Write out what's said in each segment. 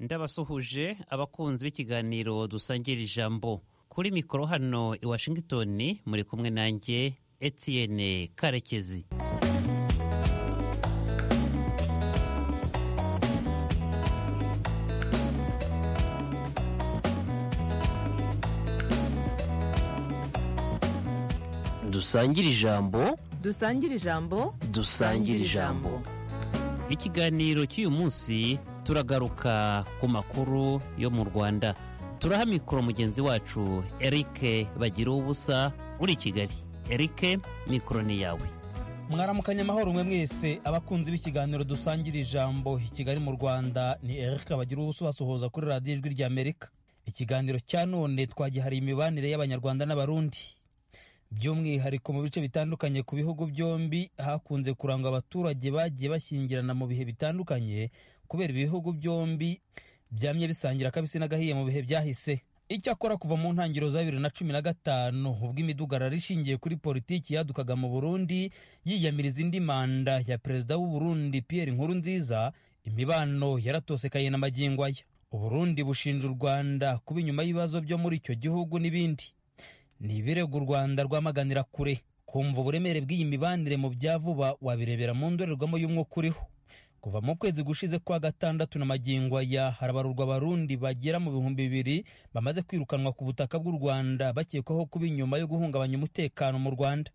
ndabasuhuje abakunzi b'ikiganiro dusangira ijambo kuri mikoro hano i washington muri kumwe nanjye etienne karekezi dusangire ijambo dusangire ijambo dusangire ijambo ikiganiro cy'uyu munsi turagaruka ku makuru yo mu rwanda turaha mikoro mugenzi wacu erike bagira ubusa uri i kigali erike mikoro ni yawe mwaramukanya amahoro mwe mwese abakunzi b'ikiganiro dusangira ijambo i kigali mu rwanda ni erike bagira ubusa basuhuza kuri radiyo ijwi ry'amerika ikiganiro cya none twagihariye imibanire y'abanyarwanda n'abarundi by'umwihariko mu bice bitandukanye ku bihugu byombi hakunze kurangwa abaturage bagiye bashyingirana mu bihe bitandukanye kubera ibihugu byombi byamye bisangira akabisi n'agahiye mu bihe byahise icyakora kuva mu ntangiriro za bibiri na cumi na gatanu ubwo imidugararo ishingiye kuri politiki yadukaga mu burundi yiyamiriza indi manda ya perezida w'uburundi pierre nkurunziza imibano yaratosekaye na magingo aya uburundi bushinja u rwanda kuba inyuma y'ibibazo byo muri icyo gihugu n'ibindi ni ibirego u rwanda rwamaganira kure kumva uburemere bw'iyi mibanire mu bya vuba wabirebera mu ndorerwamo y'umwuka uriho kuva mu kwezi gushize kwa gatandatu na magingo aya harabarurwa abarundi bagera mu bihumbi bibiri bamaze kwirukanwa ku butaka bw'u rwanda bakekwaho kuba inyuma yo guhungabanya umutekano mu rwanda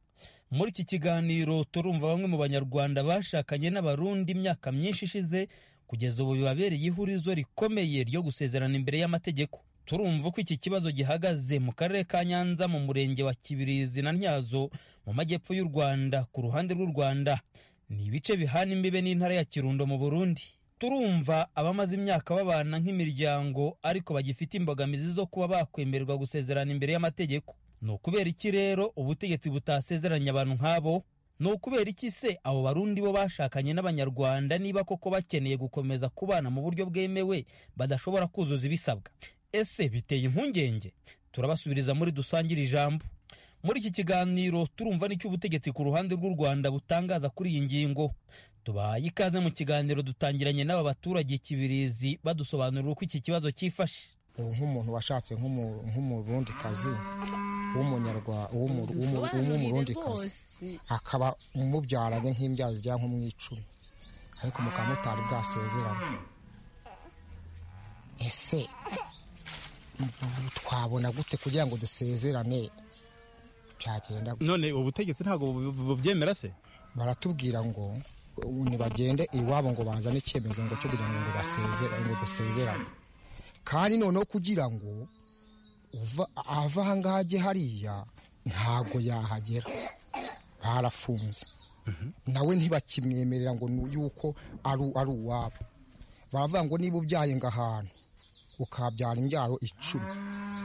muri iki kiganiro turumva bamwe mu banyarwanda bashakanye n'abarundi imyaka myinshi ishize kugeza ubu bibabereye ihurizo rikomeye ryo gusezerana imbere y'amategeko turumva uko iki kibazo gihagaze mu karere ka nyanza mu murenge wa kibirizi na ntyazo mu majyepfo y'u rwanda ku ruhande rw'u rwanda ni ibice bihana imbibe n'intara ya kirundo mu burundi turumva abamaze imyaka babana nk'imiryango ariko bagifite imbogamizi zo kuba bakwemererwa gusezerana imbere y'amategeko ni ukubera iki rero ubutegetsi butasezeranya abantu nk'abo ni ukubera iki se abo barundi bo bashakanye n'abanyarwanda niba koko bakeneye gukomeza kubana mu buryo bwemewe badashobora kuzuza ibisabwa ese biteye impungenge turabasubiriza muri dusangire ijambo muri iki kiganiro turumva n'icyo ubutegetsi ku ruhande rw'u rwanda butangaza kuri iyi ngingo tubahaye ikaze mu kiganiro dutangiranye n'aba baturage kibirizi badusobanurira uko iki kibazo cyifashe nk'umuntu washatse nk'umurundikazi w'umurundikazi akaba umubyaranye nk'imbyaro zijya nko mu icumi ariko mukaba mutari bwasezerana ese twabona gute kugira ngo dusezerane byagenda none ubutegetsi ntabwo bubyemera se baratubwira ngo ntibagende iwabo ngo bazane icyemezo ngo cyo kugira ngo basezerane ngo dusezerane kandi noneho kugira ngo ava ahangaha ajye hariya ntabwo yahagera barafunze nawe ntibakimwemerera ngo yuko ari uwabo baravuga ngo niba ubyaye ngo ahantu ukabyara imbyaro icumi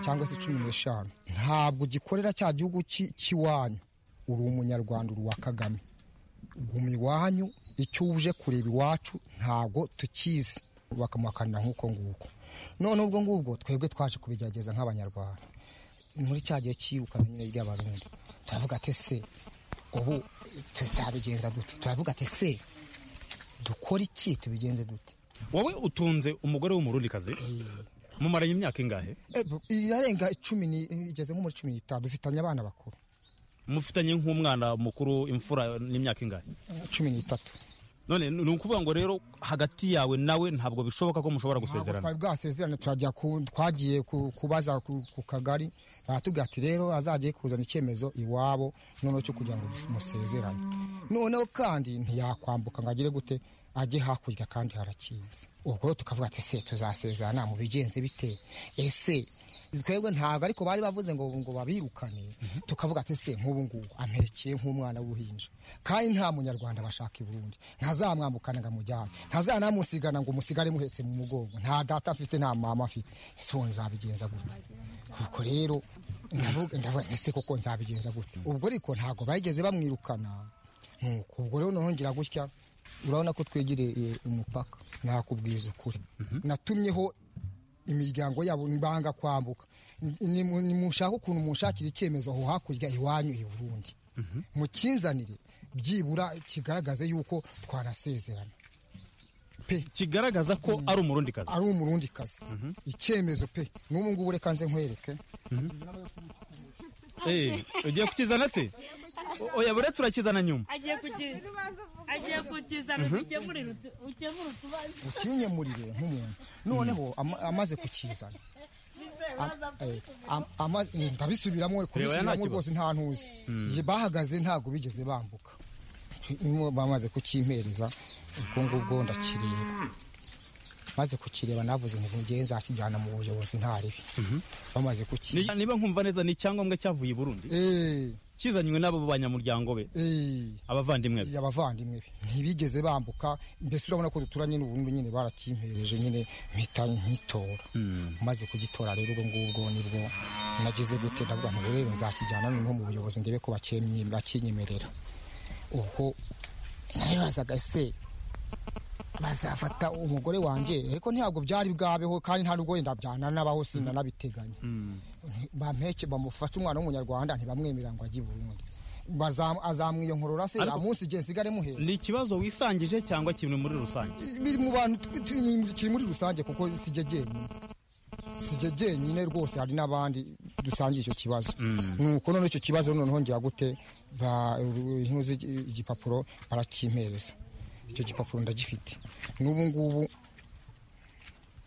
cyangwa se cumi n'eshanu ntabwo ugikorera cya gihugu cy'iwanyu uri umunyarwanda uri uwa kagame guma iwanyu icyo uje kureba iwacu ntabwo tukizi bakamuhakanira nk'uko nguko none ubwo ngubwo twebwe twaje kubigerageza nk'abanyarwanda muri cya gihe cyirukana nyine ry'abarundi turavuga ati se ubu tuzabigenza dute turavuga ati se dukora iki tubigenze dute wowe utunze umugore w'umurundikazi mumaranye imyaka ingahe irarenga icumi igeze nko muri cumi n'itanu dufitanye abana bakuru mufitanye nk'umwana mukuru imfura n'imyaka ingahe cumi n'itatu none ni ukuvuga ngo rero hagati yawe nawe ntabwo bishoboka ko mushobora gusezerana twari bwasezerane turajya twagiye kubaza ku kagari baratubwira ati rero azajye kuzana icyemezo iwabo noneho cyo kugira ngo musezerane noneho kandi ntiyakwambuka ngo agire gute ajye hakurya kandi harakinze ubwo tukavuga ati se tuzasezerana mu bigenze bite ese twebwe ntabwo ariko bari bavuze ngo ngo babirukane tukavuga ati se nk'ubu ngubu amperekeye nk'umwana w'uruhinja kandi nta munyarwanda bashaka i burundi ntazamwambukana ngo amujyane ntazanamusigana ngo umusigare muhetse mu mugongo nta data afite nta mama afite ese uwo nzabigenza gute ubwo rero ndavuga ese koko nzabigenza gute ubwo ariko ntabwo bageze bamwirukana nuko ubwo rero nongera gutya urabona ko twegereye umupaka nakubwiza ukuri natumyeho imiryango yabo banga kwambuka nimushaka ukuntu mushakira icyemezo aho hakurya iwanyu i burundi mukinzanire byibura kigaragaze yuko twanasezerana pe kigaragaza ko ari umurundi kazi ari umurundi kazi icyemezo pe n'ubu ngubu reka nze nkwereke ugiye kukizana se oya buriya turakizana nyuma agiye kuki- agiye kukizana ukemurire utu- ukemure utubazo ukinyemurire nk'umuntu noneho ama- amaze kukizana Eh, am- amaze- eh, ndabisubiramo we, kubisubiramo ntakibazo. rwose nta ntuzi Ye, bahagaze ntabwo bigeze bambuka Niyo bamaze kukimpereza ubwo ngubwo ndakireba maze kukireba navuze ntibugiye nzakijyana mu buyobozi ntaribi bamaze Ni- kukireba niba nkumva neza ni icyangombwa cyavuye i burundi Eh, kizanywe n'abo banyamuryango be eh. abavandimwe be abavandimwe be ntibigeze bambuka mbese urabona ko duturanye n'uburundi nyine barakimpereje nyine mpita nkitora maze kugitora rero ubwo ngubwo nibwo nagize gute ndavuga ngo rero nzakijyana noneho mu buyobozi ndebe ko bakemye- bakinyemerera ubwo naribazaga ese bazafata umugore wanjye ariko ntabwo byari bwabeho kandi nta nubwo wenda byananabaho sinanabiteganya bampeke bamufate umwana w'umunyarwanda ntibamwemerera ngo ajye i burundi Bazam- azamwiyonkorora se Ariko- umunsi igihe nsigare muhera ni ikibazo wisangije cyangwa kintu muri rusange biri mu bantu tw- tw- kiri muri rusange kuko sijye jyenyine sijye jyenyine rwose hari n'abandi dusangiye icyo kibazo nuko none icyo kibazo noneho ngira gute ba- ntuzi igipapuro barakimpereza icyo gipapuro ndagifite n'ubu ngubu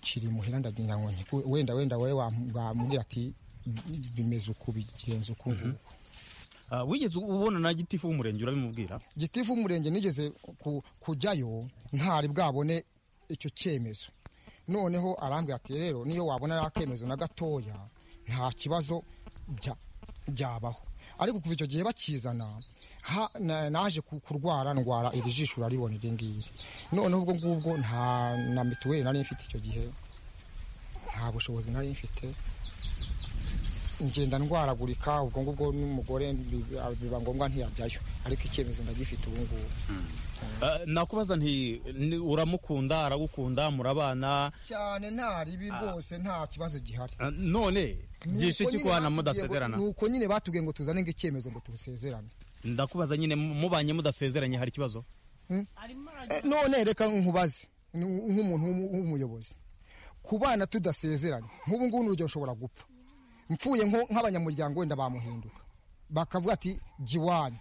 kiri muhira ndagira ngo nti- wenda wenda wowe wam- wamubwira ati bimeze uku bigenze uku nguku Ah, wigeze ubona na gitifu w'umurenge urabimubwira gitifu w'umurenge nigeze ku- kujyayo ntari bwabone icyo cyemezo noneho arambwira ati rero niyo wabona ari akemezo na gatoya nta kibazo bya- byabaho ariko kuva icyo gihe bakizana ha- na- naje ku- kurwara ndwara iri jisho uraribona iri ngiri noneho ubwo ngubwo nta na mituweli nari mfite icyo gihe nta bushobozi nari mfite ngenda ndwaragurika ubwo ngubwo n'umugore biba biba ngombwa ntiyajyayo ariko icyemezo ndagifite ubu ngubu Ah, nakubaza nti ni- uramukunda aragukunda murabana cyane nta ribi rwose nta kibazo gihari Ah, none byishe Nuko nyine kikwana batubwiye ngo- mudasezerana nuko nyine batubwiye ngo tuzane ngo icyemezo ngo tubusezerane ndakubaza nyine mu- mubanye mudasezeranye hari ikibazo Eh, none reka nkubaze ni nk'umuntu w'umu- w'umuyobozi ku bana tudasezeranye nk'ubu ngubu n'urugero ushobora gupfa mpfuye nko- nk'abanyamuryango wenda bamuhinduka bakavuga ati jya iwanyu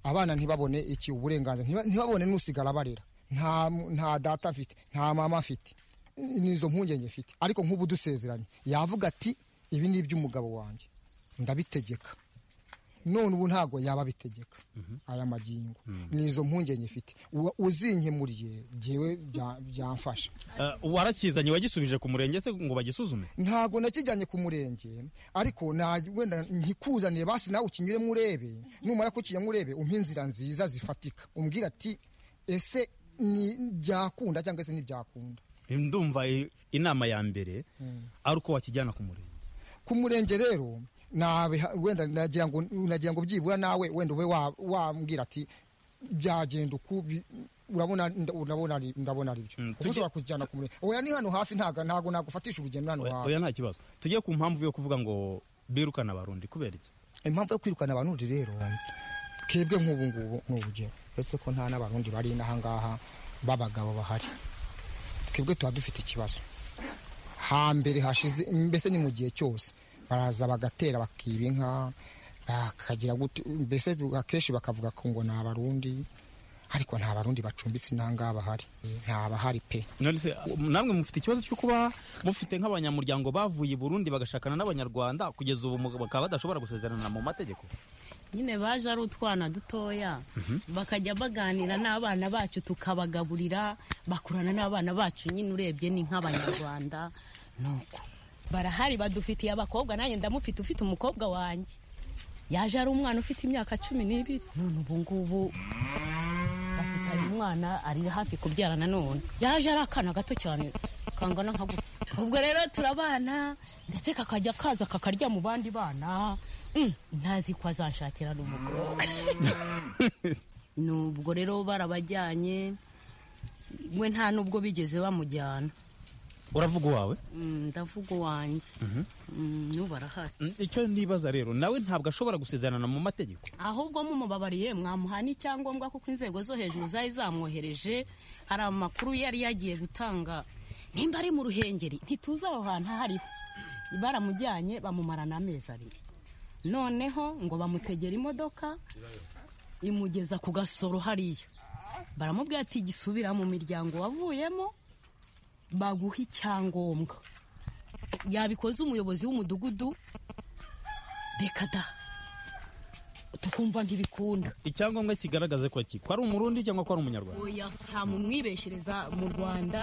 abana ntibabone iki uburenganzira ntiba- ntibabone n'usigara barera nta m- nta data afite nta mama afite n'izo mpungenge mfite ariko nk'ubu dusezeranye yavuga ati ibi ni iby'umugabo wanjye ndabitegeka none ubu ntabwo yaba abitegeka aya magingo ni izo mpungenge mfite Uwa- uzinkemuriye jyewe bya- byamfasha Ah, warakizanye wagisubije ku murenge se ngo bagisuzume ntabwo nakijyanye ku murenge ariko na- wenda nkikuzaniye basi nawe ukinyuremo urebe numara kukinyamo urebe umpe inzira nziza zifatika umbwira ati ese ni byakunda cyangwa se ntibyakunda ndumva i- inama ya mbere ari uko wakijyana ku murenge ku murenge rero nabiha- wenda nagira ngo nagira ngo byibura nawe wenda ube wa- wambwira ati byagenda uku bi- urabona nda- urabona ari- ndabona ari byo Mm, kuko tujye- ushobora kujyana ku murenge oya ni hano hafi ntago ntago nagufatisha urugendo hano Oya- hafi oya nta kibazo tujye ku mpamvu yo kuvuga ngo birukana abarundi kubera iki impamvu yo kwirukana abarundi rero twebwe nk'ubu ngubu ni urugero uretse ko nta n'abarundi bari n'aha ngaha b'abagabo bahari twebwe tuba dufite ikibazo hambere hashize mbese ni mu gihe cyose baraza bagatera bakiba inka bakagira gute mbese akenshi bakavuga ko ngo ni abarundi ariko nta barundi bacumbitse n'ahangaha bahari nta bahari pe none se namwe mufite ikibazo cyo kuba mufite nk'abanyamuryango bavuye i burundi bagashakana n'abanyarwanda kugeza ubu mu- bakaba badashobora gusezerana mu mategeko nyine baje ari utwana dutoya bakajya baganira n'abana bacu tukabagaburira bakurana n'abana bacu nyine urebye ni nk'abanyarwanda nuko barahari badufitiye abakobwa nanjye ndamufite ufite umukobwa wanjye yaje ari umwana ufite imyaka cumi n'ibiri none ubu ngubu bafitanye umwana ari hafi kubyara nanone yaje ari akana gato cyane kangana nka gutya ubwo rero turabana ndetse kakajya kaza kakarya mu bandi bana Mm, ntazi ko azanshakira n'umukobwa n'ubwo rero barabajyanye we nta nubwo bigeze bamujyana uravuga uwawe Mm, ndavuga uwanjye Mm, n'ubu arahari Mm, icyo nibaza rero nawe ntabwo ashobora gusezerana mu mategeko ahubwo mumubabariye mwamuha n'icyangombwa kuko inzego zo hejuru zari zamwohereje hari amakuru yari yagiye gutanga nimba ari mu ruhengeri ntituzi aho hantu aho ariho baramujyanye bamumarana amezi abiri noneho ngo bamutegere imodoka imugeza ku gasoro hariya baramubwira ati gisubira mu miryango wavuyemo baguha icyangombwa yabikoze umuyobozi w'umudugudu reka da tukumva ntibikunda icyangombwa kigaragaze ko ki ko ari umurundi cyangwa ko ari umunyarwanda oya cyamumwibeshereza mu rwanda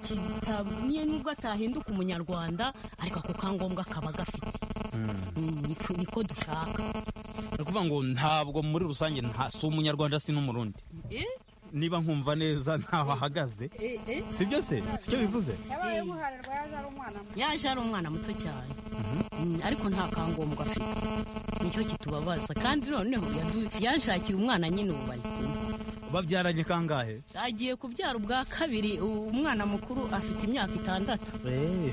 kitamye nubwo atahinduka umunyarwanda ariko ako kangombwa kaba gafite Mm, niko niko dushaka ni ukuvuga ngo ntabwo muri rusange nta- si umunyarwanda si n'umurundi Eh? niba nkumva neza ntaho ahagaze Eh, eh. sibyo se sicyo bivuze yabaye guharirwa yaje ari umwana muto yaje ari umwana muto cyane Mm, ariko nta kangombwa afite nicyo kitubabaza kandi noneho yadu- yanshakiye umwana nyine ubu bari kumwe babyaranye kangahe agiye kubyara ubwa kabiri u- umwana mukuru afite imyaka itandatu Eh,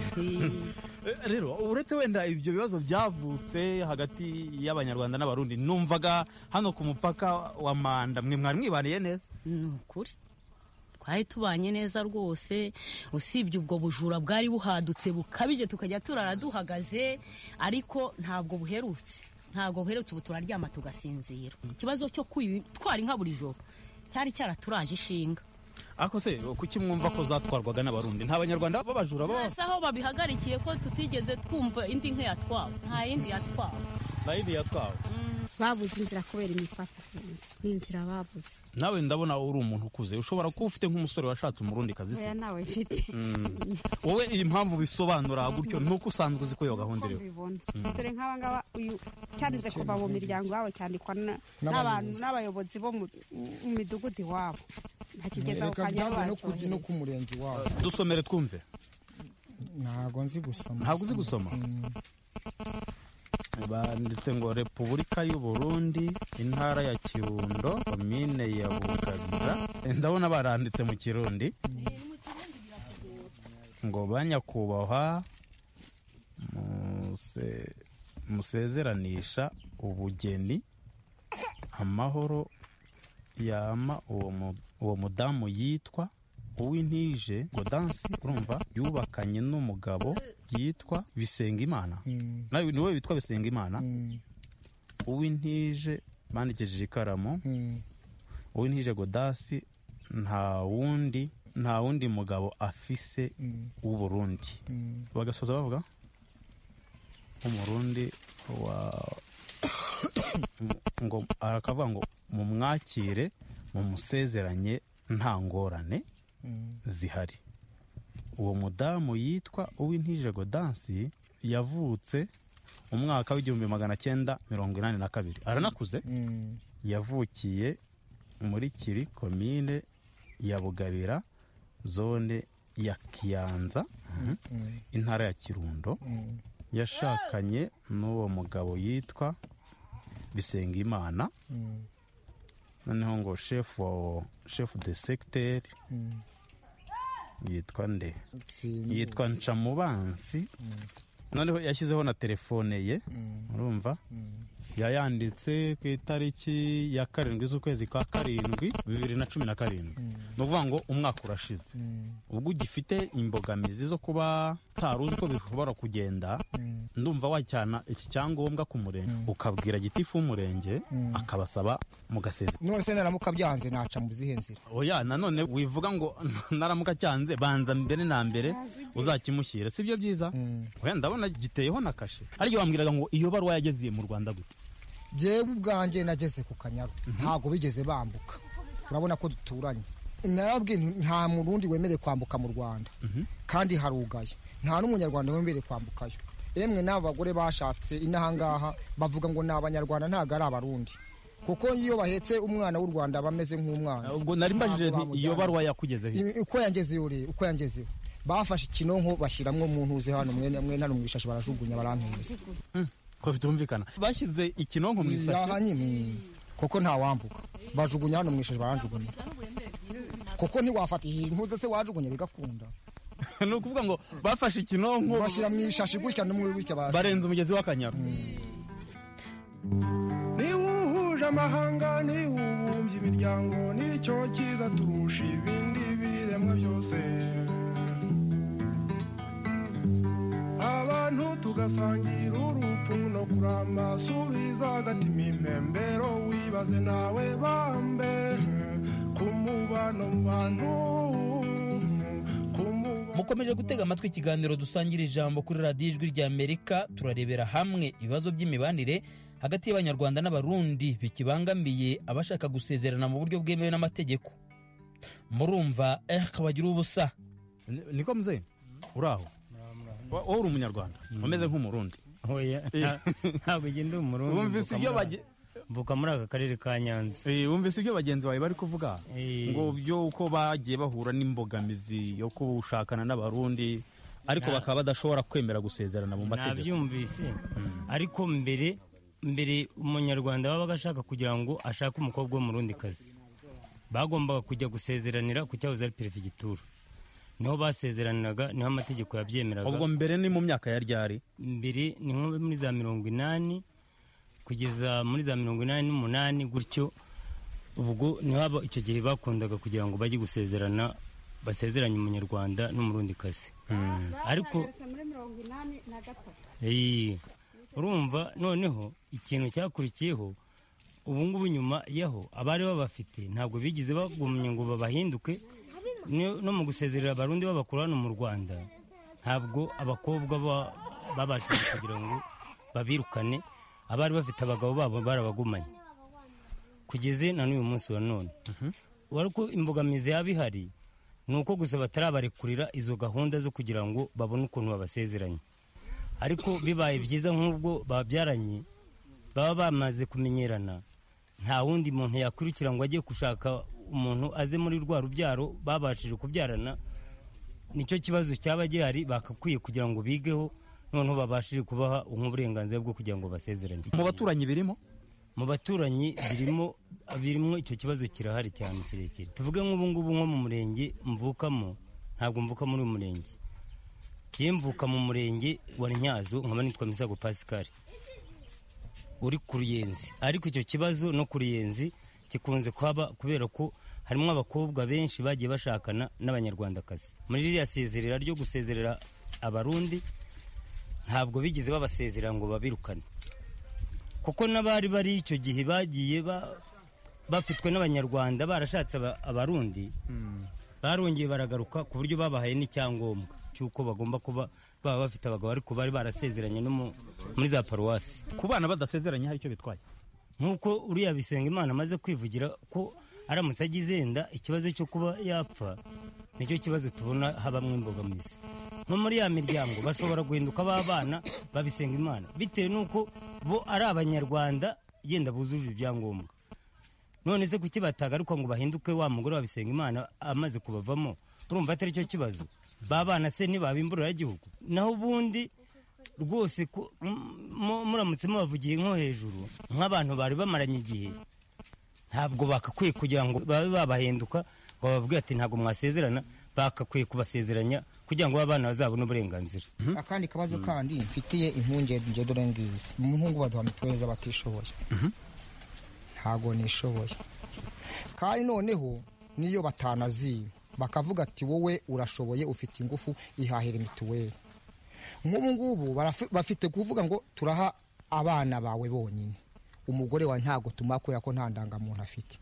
Eh, rero uretse wenda ibyo bibazo byavutse hagati y'abanyarwanda n'abarundi numvaga hano ku mupaka wa manda mwe mwari mwibaniye neza ni ukuri twari tubanye neza rwose usibye ubwo bujura bwari buhadutse bukabije tukajya turara duhagaze ariko ntabwo buherutse ntabwo buherutse ubu turaryama tugasinzira ikibazo cyo kwitwara inka buri joro cyari cyaraturaje ishinga ariko se kuki mwumva ko zatwarwaga n'abarundi nta banyarwanda b'abajura baba twese aho babihagarikiye ko tutigeze twumva indi nka yatwawe nta yindi yatwawe nta yindi yatwawe babuze inzira kubera imipaka ni inzira babuze nawe ndabona uri umuntu ukuze ushobora kuba ufite nk'umusore washatse umurundi kazi se oya nawe mfite wowe impamvu bisobanura gutyo ni uko usanzwe uzi ko iyo gahunda uko iriho mbibona dore nk'abangaba uyu cyanditse kuva mu miryango iwabo cyandikwa na- n'abantu N'abayobozi. n'abayobozi bo mu mu midugudu iwabo ntakigeza ku reka kanya byangwe no ku- no bacyohereza ku murenge wawe dusomere twumve ntabwo nzi gusoma Ntabwo uzi gusoma? Mm. banditse ngo repubulika y'u Burundi intara ya kirundo komine ya bugabira ndabona baranditse mu kirundi ngo banyakubahwa muse- musezeranisha ubugeni amahoro yama uwo mu- uwo mudamu yitwa uwintije ngo dansi urumva yubakanye n'umugabo yitwa bisengimana Mm. nawe ni wowe witwa Bisengimana Mm. uwintije bandikishije ikaramu Mm. uwintije godasi nta wundi nta wundi mugabo afise Mm. w'uburundi Mm. bagasoza bavuga umurundi wa ngo arakavuga ngo mumwakire mumusezeranye nta ngorane Mm. zihari uwo mudamu yitwa uwintije godansi yavutse umwaka w'igihumbi magana cyenda mirongo inani na kabiri aranakuze Mm. yavukiye muri kiri komine ya bugabira zone ya kiyanza mhm, Mm. intara ya kirundo Mm. yashakanye n'uwo mugabo yitwa bisengimana Mm. noneho ngo shefu wa- shefu de segiteri Mm. yitwa nde Sindi. yitwa ncamubansi noneho yashyizeho na telefone ye Mm. urumva Mm. yayanditse ku itariki ya karindwi z'ukwezi kwa karindwi bibiri na cumi na karindwi ni ukuvuga ngo umwaka urashize Mm. ubwo ugifite imbogamizi zo kuba utari uzi uko bishobora kugenda Mm. ndumva wajyana iki cyangombwa ku murenge ukabwira gitifu w'umurenge akabasaba mugasezera none se naramuka byanze naca mu zihe nzira oya nanone wivuga ngo naramuka cyanze banza mbere na mbere uzakimushyire si byo byiza Mm. oya ndabona giteyeho na kashe ariko bambwiraga ngo iyo baruwa yageziye mu rwanda gute jewe ubwanjye nageze ku kanyaru ntabwo bigeze bambuka urabona ko duturanye narababwiye nti, nta murundi wemerewe kwambuka mu rwanda kandi harugaye nta n'umunyarwanda wemerewe kwambukayo emwe n'aba bagore bashatse inahangaha bavuga ngo ni abanyarwanda ntabwo ari abarundi kuko iyo bahetse umwana w'u rwanda bameze nk'umwanzi ubwo nari mbajije Ntabwo nti iyo bamujyana. baruwa yakugezeho I- uko yangezeho rero uko yangezeho bafashe ikinonko bashyiramo mu ntuze hano mwene mwene hano mu ishashi barajugunya barampereza ko bitumvikana bashyize ikinonko mu isashi yaha nyine kuko ntawambuka bajugunya hano mu ishashi baranjugunya kuko ntiwafata iyi ntuze se wajugunya bigakunda ni ukuvuga ngo bafashe ikinonko bashyira mu ishashi gutya n'umwe gutya ba barenze umugezi w'akanyaru niwe uhuje amahanga niwe ubumbye imiryango nicyo cyiza turusha ibindi biremwa byose abantu tugasangira urupfu no kuramba subiza agatima impembero wibaze nawe bambe ku mubano mu bantu ku mubano mukomeje gutega amatwi ikiganiro dusangira ijambo kuri radiyo ijwi rya amerika turarebera hamwe ibibazo by'imibanire hagati y'abanyarwanda n'abarundi bikibangamiye abashaka gusezerana mu buryo bwemewe n'amategeko murumva eh bagira ubusa niko muzeye uraho wowe uri umunyarwanda umeze nk'umurundi Oya, nta- ntabwo ugenda umurundi Wumvise ibyo mvuka muri- bage- mvuka muri aka karere ka nyanza Eh, wumvise ibyo bagenzi bawe bari kuvuga Eh. ngo byo uko bagiye bahura n'imbogamizi yo gushakana n'abarundi ariko Na- bakaba badashobora kwemera gusezerana mu mategeko nabyumvise ariko mbere mbere umunyarwanda wabaga ashaka kugira ngo ashake umukobwa w'umurundikazi bagombaga kujya gusezeranira ku cyahoze ari perefegitura niho basezeraniraga niho amategeko yabyemeraga ubwo mbere ni mu myaka ya ryari mbere ni nko muri za mirongo inani kugeza muri za mirongo inani n'umunani gutyo ubwo niho aba- icyo gihe bakundaga kugira ngo bajye gusezerana basezeranye umunyarwanda n'umurundikazi ariko Ndetse muri mirongo inani na gatatu Eee, urumva noneho ikintu cyakurikiyeho ubu ngubu nyuma yaho abari babafite ntabwo bigeze bagumye ngo babahinduke Ni- no mu gusezerera abarundi babakura hano mu rwanda ntabwo abakobwa ba- babashije kugira ngo babirukane abari bafite abagabo babo barabagumanye kugeze na n'uyu munsi wa none ariko imbogamizi yaba ihari ni uko gusa batarabarekurira izo gahunda zo kugira ngo babone ukuntu babasezeranye ariko bibaye byiza nk'ubwo babyaranye baba bamaze kumenyerana nta wundi muntu yakwirukira ngo ajye gushaka umuntu aze muri rwa rubyaro babashije kubyarana nicyo kibazo cyaba gihari bagakwiye kugira ngo bigeho noneho babashije kubaha nk'uburenganzira bwo kugira ngo basezeranye mu baturanyi birimo mu baturanyi birimo birimo icyo kibazo kirahari cyane kirekire tuvuge nk'ubu ngubu nko mu murenge mvukamo ntabwo mvuka muri uyu murenge njye mvuka mu murenge wa ntyazo nkaba nitwa misago pascal uri ku ruyenzi ariko icyo kibazo no ku ruyenzi gikunze kuhaba kubera ko harimo abakobwa benshi bagiye bashakana n'abanyarwandakazi muri ririya sezerera ryo gusezerera abarundi ntabwo bigeze babasezerera ngo babirukane kuko n'abari bari icyo gihe bagiye ba- bafitwe n'abanyarwanda barashatse aba- abarundi barongeye baragaruka ku buryo babahaye n'icyangombwa cy'uko bagomba kuba baba bafite abagabo ariko bari barasezeranye no mu- muri za paruwasi ku bana badasezeranye hari icyo bitwaye nk'uko uriya bisenga imana amaze kwivugira ko aramutse agize yenda ikibazo cyo kuba yapfa nicyo kibazo tubona habamo imbogamizi nko muri ya miryango bashobora guhinduka b'abana babisenga imana bitewe n'uko bo ari abanyarwanda yenda bujuje ibyangombwa none se kuki batagaruka ngo bahinduke wa mugore wa bisenga imana amaze kubavamo urumva atari cyo kibazo ba bana se ntibabimburira igihugu naho ubundi rwose ko- m- mu- muramutse mubavugiye nko hejuru nk'abantu bari bamaranye igihe ntabwo bakakwiye kugira ngo babe babahinduka ngo bababwire ati ntabwo mwasezerana bakakwiye kubasezeranya kugira ngo abana bazabone uburenganzira akandi kabazo kandi mfitiye impungenge njye dore ngizi mu muhungu baduha mituweli z'abatishoboye ntabwo nishoboye kandi noneho niyo batanaziba bakavuga ati wowe urashoboye ufite ingufu ihahira mituweli nk'ubu ngubu barafi- bafite kuvuga ngo turaha abana bawe bonyine umugore wawe ntabwo tumuha kubera ko nta ndangamuntu afite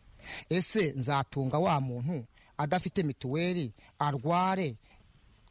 ese nzatunga wa muntu adafite mituweli arware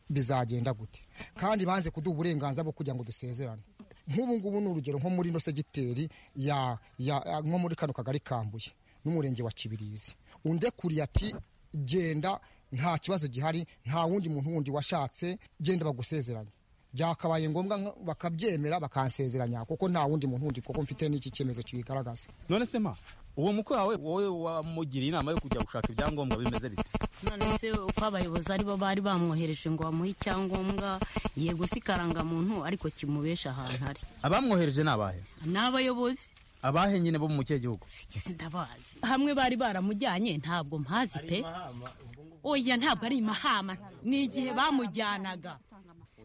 bizagenda gute kandi banze kuduha uburenganzira bwo kugira ngo dusezerane nk'ubu ngubu ni urugero nko muri ino segiteri ya, ya, ya- nko muri kano kagari kambuye n'umurenge wa kibirizi unde kuri ati genda nta kibazo gihari nta wundi muntu wundi washatse genda bagusezeranye byakabaye ngombwa nka- bakabyemera bakansezeranya kuko nta wundi muntu wundi kuko mfite n'iki cyemezo kibigaragaza none se ma uwo mukwe wawe wowe wamugiriye inama yo kujya gushaka ibyangombwa bimeze bite none se uko abayobozi aribo bari bamwohereje ngo bamuhe icyangombwa yego si karangamuntu ariko kimubesha ahantu ari abamwohereje ni abahe ni abayobozi abahe nyine bo mu kihe gihugu sindabazi hamwe bari baramujyanye ntabwo mpazi pe oya ntabwo ari imahama ni igihe bamujyanaga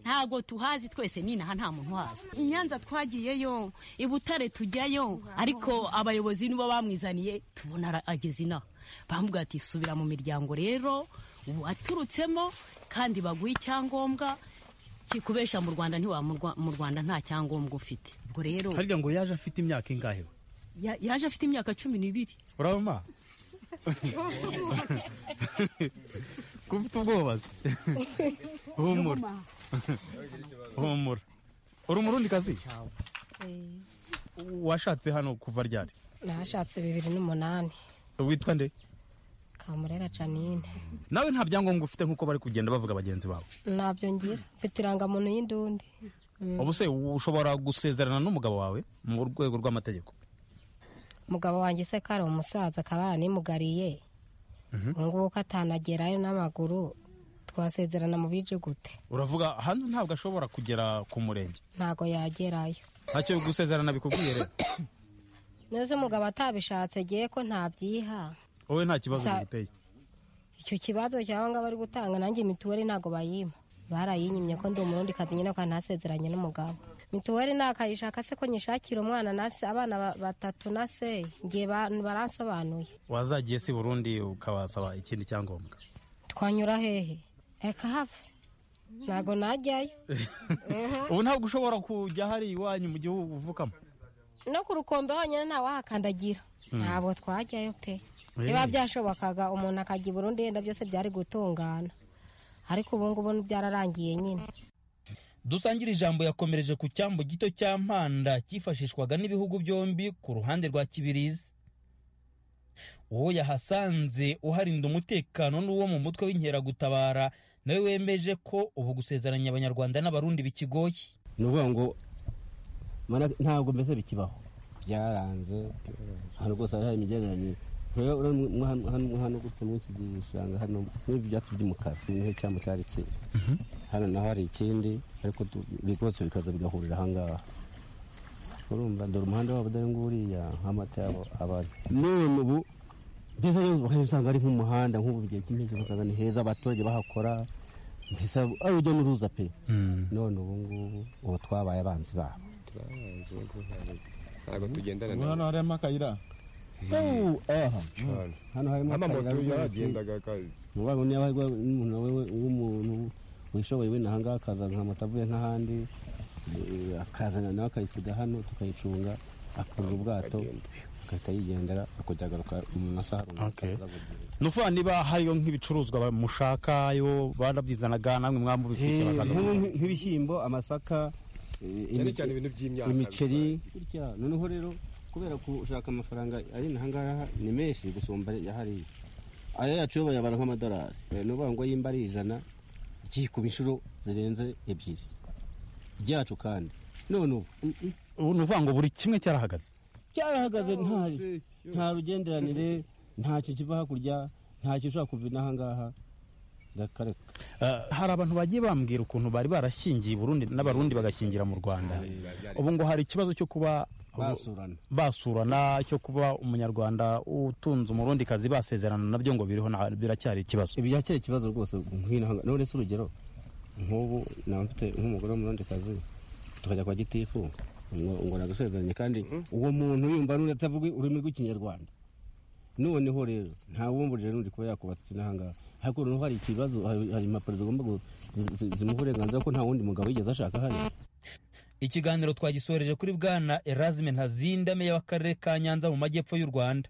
ntabwo tuhazi twese ninaha nta muntu uhazi i nyanza twagiyeyo i butare tujyayo ariko abayobozi nibo bamwizaniye tubona ara- ageze inaha bamubwira ati subira mu miryango rero waturutsemo kandi baguhe icyangombwa kikubesha mu rwanda ntiwa mu Rwa- mu rwanda nta cyangombwa ufite ubwo rero harya ngo yaje afite imyaka ingahe we ya- yaje afite imyaka cumi n'ibiri urabona ko ufite ubwoba se humura humura uri umurundikazi washatse hano kuva ryari nahashatse bibiri n'umunani witwa nde kamurera canine nawe nta byangombwa ufite nk'uko bari kugenda bavuga bagenzi bawe ntabyo ngira mfite irangamuntu y'indundi Mm. ubu se ushobora gusezerana n'umugabo wawe mu rwego rw'amategeko umugabo wanjye se ko ari umusaza akaba yaranimugariye ngubu ko atanagerayo n'amaguru twasezerana mu bije gute uravuga hano ntabwo ashobora kugera ku murenge ntago yagerayo ntacyo gusezerana bikubwiye rero neza umugabo atabishatse agiye ko ntabyiha wowe nta kibazo Sa- biguteye icyo kibazo cyangwa ngo bari gutanga nanjye mituweli ntago bayima barayinyimye ko ndi umurundi kazi nyine ko ntasezeranye n'umugabo mituweli nakayishaka se ko nyishakira umwana nase abana ba- batatu nase ngiye ba- baransobanuye wazagiye si burundi ukabasaba ikindi cyangombwa twanyura hehe reka have ntago najyayo ubu ntabwo ushobora kujya hari iwanyu mu gihugu uvukamo no ku rukombe honyine ntawahakandagira ntabwo twajyayo Eh. pe biba byashobokaga umuntu akajya i burundi yenda byose byari gutungana ariko ubu ngubu byararangiye nyine dusangire ijambo yakomereje ku cyambu gito cya mpanda cyifashishwaga n'ibihugu byombi ku ruhande rwa kibirizi uwo yahasanze uharinda umutekano n'uwo mu mutwe w'inkeragutabara nawe wemeje ko ubu gusezeranya abanyarwanda n'abarundi bikigoye ni ukuvuga ngo mara- ntabwo mbese bikibaho byaranze ahantu rwose hari hari imigenderanire rero urabona mwa- hano- hano hano gutya muri iki gishanga hano n'ibi byatsi by'umukara niho icyambu cyari kiri hano naho hari ikindi ariko tu- rwose bikaza bigahurira ahangaha urumva dore umuhanda wabo dore nguriya nk'amata yabo abari none ubu mbese rero akenshi usanga ari nk'umuhanda nk'ubu bigiye cy'impeshyi ugasanga ni heza abaturage bahakora mbese ari urujya n'uruza pe none ubu ngubu ubu twabaye abanzi babo turabanza ubu ngubu ntabwo- ntabwo tugendana Ubu hano harimo akayira hano harimo amamoto akayira yaragendaga ka- Mubaye niba hari n'umuntu wewe w'umuntu wishoboye wenda ahangaha akaza nkamata avuye nk'ahandi eh, akazana nawe akayisiga hano tukayicunga akurura ubwato agahita yigendera akajya agaruka mu masaha runaka ni ukuvuga niba hariyo nk'ibicuruzwa mushakayo barabyizanaga namwe mwamubifite Eh, nk'ubu nk'ibishyimbo amasaka eh, Cyane imice- cyane ibintu by'imyaka imiceri Gutya, noneho rero kubera gushaka amafaranga ari nahangaha ni menshi gusumba ya hariya aya yacu yo bayabara nk'amadolari Eh, ni ukuvuga ngo yimba ari ijana ikikuba inshuro zirenze ebyiri ryacu kandi none ubu ubu ni ukuvuga ngo buri kimwe cyarahagaze cyarahagaze nta nta rugenderanire ntacyo kiva hakurya ntacyo ushobora kuva inahangaha hari abantu bagiye bambwira ukuntu bari barashyingiye i Burundi n'abarundi bagashyingira mu Rwanda ubu ngo hari ikibazo cyo kuba Basurana. basurana cyo kuba umunyarwanda utunze umurundi kazi basezerana nabyo ngo biriho na- biracyari ikibazo biracyari ikibazo rwose nk'inahanga none se urugero nk'ubu naba mfite nk'umugore w'umurondikazi tukajya kwa gitifu ngo ngo nagusezeranye kandi uwo muntu yumva n'undi atavuga ururimi rw'ikinyarwanda noneho rero nta wumburije n'undi kuba yakubatse inahangaha ariko noneho hari ikibazo hari hari impapuro zigomba gu- zi- zi- zimuha uburenganzira ko nta wundi mugabo yigeze ashaka hano ikiganiro twagisoreje kuri bwana Erasme Ntazinda meya w'akarere ka Nyanza mu majyepfo y'u Rwanda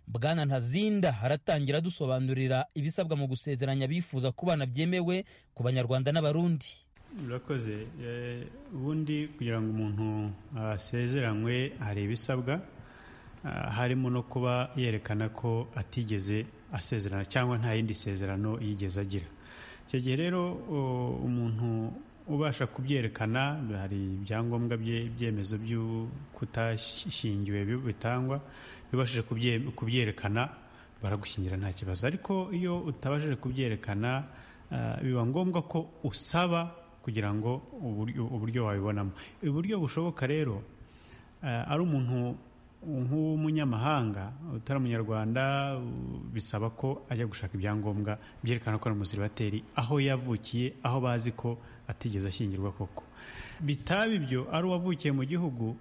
bwana Ntazinda haratangira dusobanurira ibisabwa mu gusezeranya bifuza kubana byemewe ku banyarwanda n'abarundi urakoze Eh, ubundi kugira ngo umuntu asezeranywe hari ibisabwa Ah, harimo no kuba yerekana ko atigeze asezerana cyangwa nta yindi sezerano yigeze agira icyo gihe rero o- umuntu ubasha kubyerekana hari ibyangombwa bye- ibyemezo byo kutashyingiwe bi- bitangwa iyo ubashije kubye- kubyerekana baragushyingira nta kibazo ariko iyo utabashije kubyerekana ah, biba ngombwa ko usaba kugira ngo uburyo- uburyo wabibonamo uburyo bushoboka rero eh, ari umuntu nk'umunyamahanga utari umunyarwanda bisaba ko ajya gushaka ibyangombwa byerekana ko ari umusiribateri aho yavukiye aho bazi ko atigeze ashyingirwa koko bitaba ibyo ari uwavukiye mu gihugu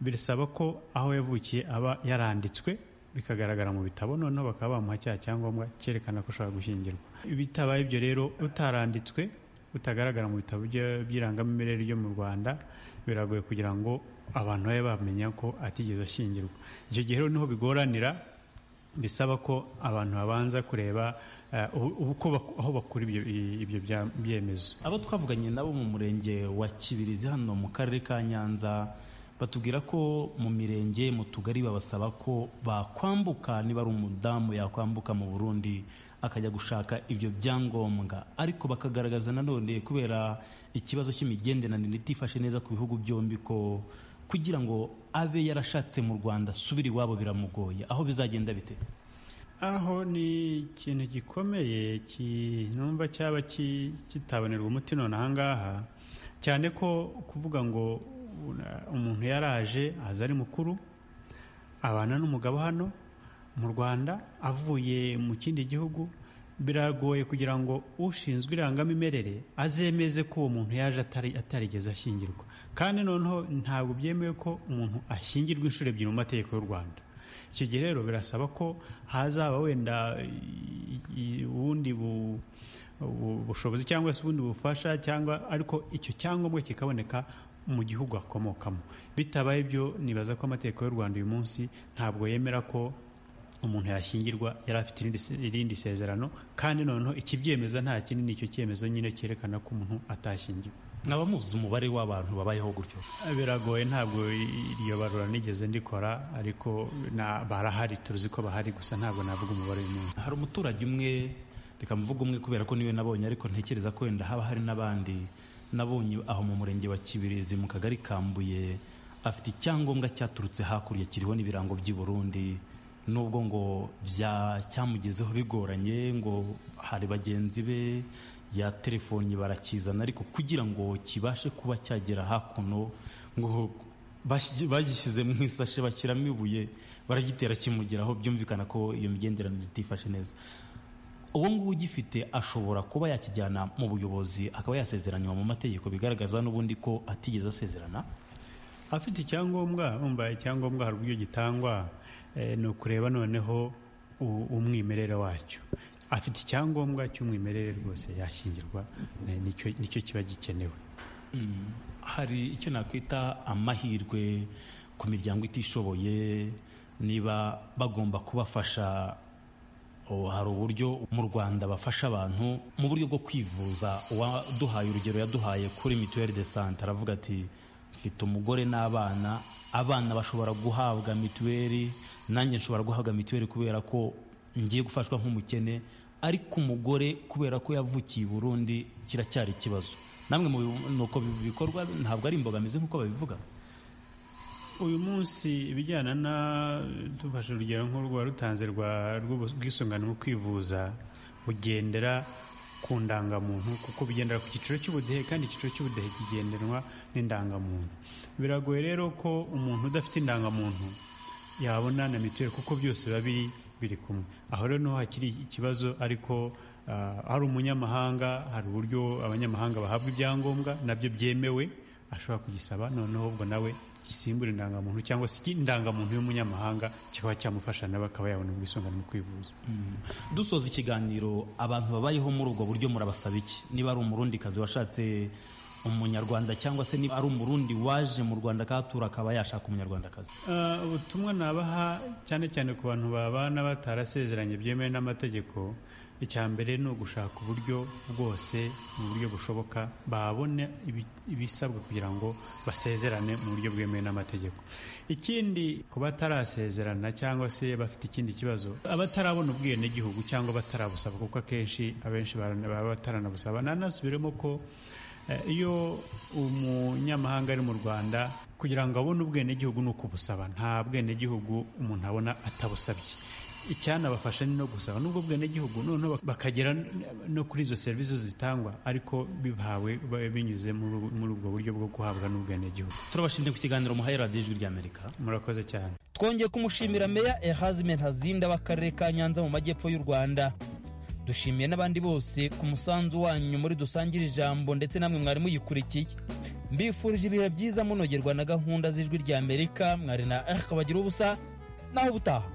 birasaba ko aho yavukiye aba yaranditswe bikagaragara mu bitabo noneho bakaba bamuha cya cyangombwa cyerekana ko ushobora gushyingirwa bitabaye ibyo rero utaranditswe utagaragara mu bitabo by'irangamimerere ryo mu rwanda biragoye kugira ngo abantu babe bamenya ko atigeze ashyingirwa icyo gihe rero niho bigoranira bisaba ko abantu babanza kureba aho bakura ibyo byemezo abo twavuganye nabo mu murenge wa kibirizi hano mu karere ka nyanza batubwira ko mu mirenge mu tugari babasaba ko bakwambuka niba ari umudamu yakwambuka mu burundi akajya gushaka ibyo byangombwa ariko bakagaragaza nanone kubera ikibazo cy'imigenderanire itifashe neza ku bihugu byombi ko kugira ngo abe yarashatse mu rwanda asubire iwabo biramugoye aho bizagenda bite aho ni ikintu gikomeye numva cyaba kitabonerwa umuti none ahangaha cyane ko kuvuga ngo umuntu yaraje aza ari mukuru abana n'umugabo hano mu rwanda avuye mu kindi gihugu biragoye kugira ngo ushinzwe irangamimerere azemeze ko uwo muntu yaje atarigeze ashyingirwa kandi noneho ntabwo byemewe ko umuntu ashyingirwa inshuro ebyiri mu mategeko y'u rwanda icyo gihe rero birasaba ko hazaba wenda ubundi bu bushobozi cyangwa se ubundi bufasha cyangwa ariko icyo cyangombwa kikaboneka mu gihugu akomokamo bitabaye ibyo nibaza ko amategeko y'u rwanda uyu munsi ntabwo yemera ko umuntu yashyingirwa yari afite irindi sezerano kandi noneho ikibyemeza nta kindi ni icyo cyemezo nyine cyerekana ko umuntu atashyingiwe nkaba muzi umubare w'abantu babayeho gutyo biragoye ntabwo iryo barura nigeze ndikora ariko barahari tuzi ko bahari gusa ntabwo navuga umubare w'umuntu hari umuturage umwe reka mvuga umwe kubera ko niwe nabonye ariko ntekereza ko wenda haba hari n'abandi nabonye aho mu murenge wa kibirizi mu kagari kambuye afite icyangombwa cyaturutse hakurya kiriho n'ibirango by'i Burundi nubwo ngo cyamugezeho bigoranye ngo hari bagenzi be ya telefoni barakizana ariko kugira ngo kibashe kuba cyagera hakuno ngo bagishyize mu isashe bashyiramo ibuye baragitera kimugeraho byumvikana ko iyo migenderanire itifashe neza uwo nguwo ugifite ashobora kuba yakijyana mu buyobozi akaba yasezeranywa mu mategeko bigaragaza n'ubundi ko atigeze asezerana afite icyangombwa wumva icyangombwa hari uburyo gitangwa ni ukureba noneho umwimerere wacyo afite icyangombwa cy'umwimerere rwose yashyingirwa nicyo kiba gikenewe hari icyo nakwita amahirwe ku miryango itishoboye niba bagomba kubafasha hari uburyo mu rwanda bafasha abantu mu buryo bwo kwivuza uwaduhaye urugero yaduhaye kuri mituweli de sante aravuga ati mfite umugore n'abana abana bashobora guhabwa mituweli nanjye nshobora guhabwa mituweli kubera ko ngiye gufashwa nk'umukene ariko umugore kubera ko yavukiye i burundi kiracyari ikibazo namwe mu uko bikorwa ntabwo ari imbogamizi nk'uko babivuga uyu munsi ibijyana na dufashe urugero nk'urwa rutanze rw'ubwisungane mu kwivuza bugendera ku ndangamuntu kuko bigendera ku cyiciro cy'ubudehe kandi icyiciro cy'ubudehe kigendanwa n'indangamuntu biragoye rero ko umuntu udafite indangamuntu yabona na mituweli kuko byose biba biri biri kumwe aho rero niho hakiri ikibazo ariko hari umunyamahanga hari uburyo abanyamahanga bahabwa ibyangombwa nabyo byemewe ashobora kugisaba noneho ubwo nawe gisimbura indangamuntu cyangwa se indangamuntu y'umunyamahanga kikaba cyamufasha nawe akaba yabona ubwisungane mu kwivuza dusoza ikiganiro abantu babayeho muri ubwo buryo murabasaba iki niba ari umurundikazi washatse umunyarwanda cyangwa se niba ari umurundi waje mu rwanda akahatura akaba yashaka umunyarwandakazi ubutumwa nabaha cyane cyane ku bantu babana batarasezeranye byemewe n'amategeko icya mbere ni ugushaka uburyo bwose mu buryo bushoboka babona ibisabwa kugira ngo basezerane mu buryo bwemewe n'amategeko ikindi ku batarasezerana cyangwa se bafite ikindi kibazo abatarabona ubwenegihugu cyangwa batarabusaba kuko akenshi abenshi baba bataranabusaba nanasubiremo ko iyo umunyamahanga ari mu rwanda kugira ngo abone ubwenegihugu ni ukubusaba nta bwenegihugu umuntu abona atabusabye icyanabafasha ni no gusaba nubwo bwenegihugu noneho bakagera no kuri izo serivisi zitangwa ariko bihawe binyuze muri ubwo buryo bwo guhabwa n'ubwenegihugu turabashimye ku kiganiro muhaye radiyo ijwi ry'amerika murakoze cyane twongeye kumushimira meya ehazi mentazinda w'akarere ka nyanza mu majyepfo y'u rwanda dushimiye n'abandi bose ku musanzu wanyu muri dusangire ijambo ndetse namwe mwari muyikurikiye mbifurije ibihe byiza munogerwa na gahunda z'ijwi ry'amerika mwari na erika bagira ubusa naho ubutaha